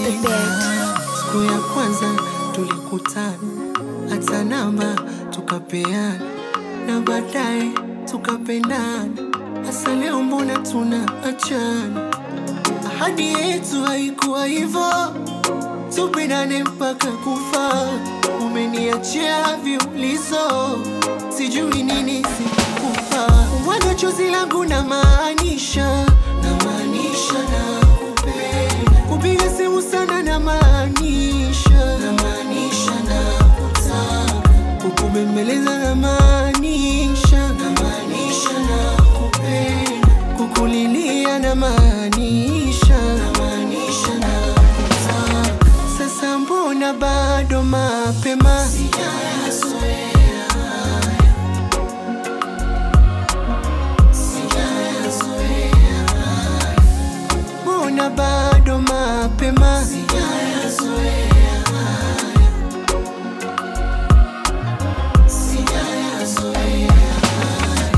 Siku ya kwanza tulikutana, hata namba tukapeana, na baadaye tukapendana. Hasa leo mbona tuna achana? Ahadi yetu haikuwa hivyo, tupendane mpaka kufa. Umeniachia viulizo, sijui nini sikupa. Mwaga chozi langu na maanisha, na maanisha na kupenda. Kupiga simu sana na maanisha, na maanisha na kutaka. Kukubembeleza na maanisha, na maanisha na kupenda. Kukulilia na maanisha, na maanisha na kutaka. Sasa mbona bado mapema? Sijayazoea haya. Sijayazoea haya. Mbona bado mapema? Sijayazoea haya. Sijayazoea haya.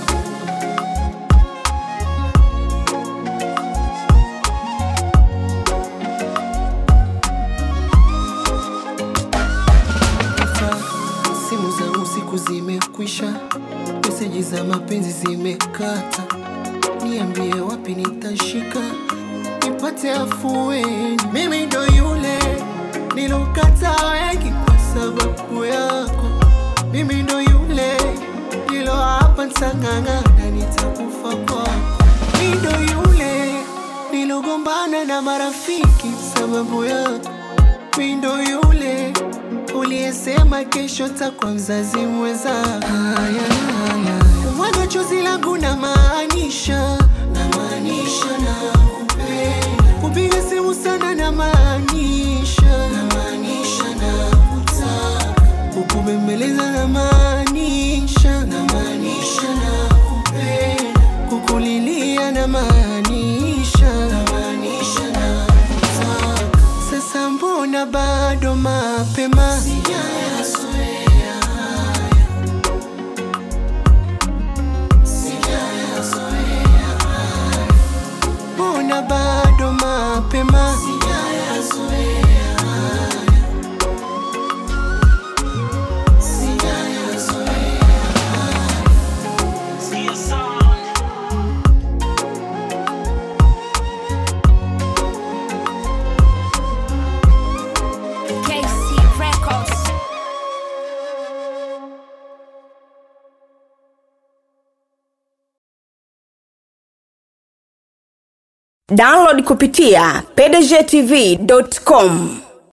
Sasa simu za usiku zimekwisha, meseji za mapenzi zimekata. Niambie wapi nitashika nipate afueni. Mimi ndo yule nilokata wengi kwa sababu yako. Mimi ndo yule nilo hapa ntang'ang'ana, nitakufa kwako. Mimi ndo yule nilogombana na marafiki sababu yako. Mimi ndo yule uliyesema kesho takwa mzazi mweza. Haya, haya, mwaga chozi langu na maanisha, na maanisha na kupenda. Kupiga simu sana na maanisha, na maanisha na kutaka. Kukubembeleza na maanisha, na maanisha na kupenda. Kukulilia na maanisha, na maanisha na kutaka. Sasa mbona bado mapema? Sijayazoea haya. Sijayazoea haya. Mbona bado mapema? Sijayazoea haya. Sijayazoea haya. KC Records. download kupitia pdgtv.com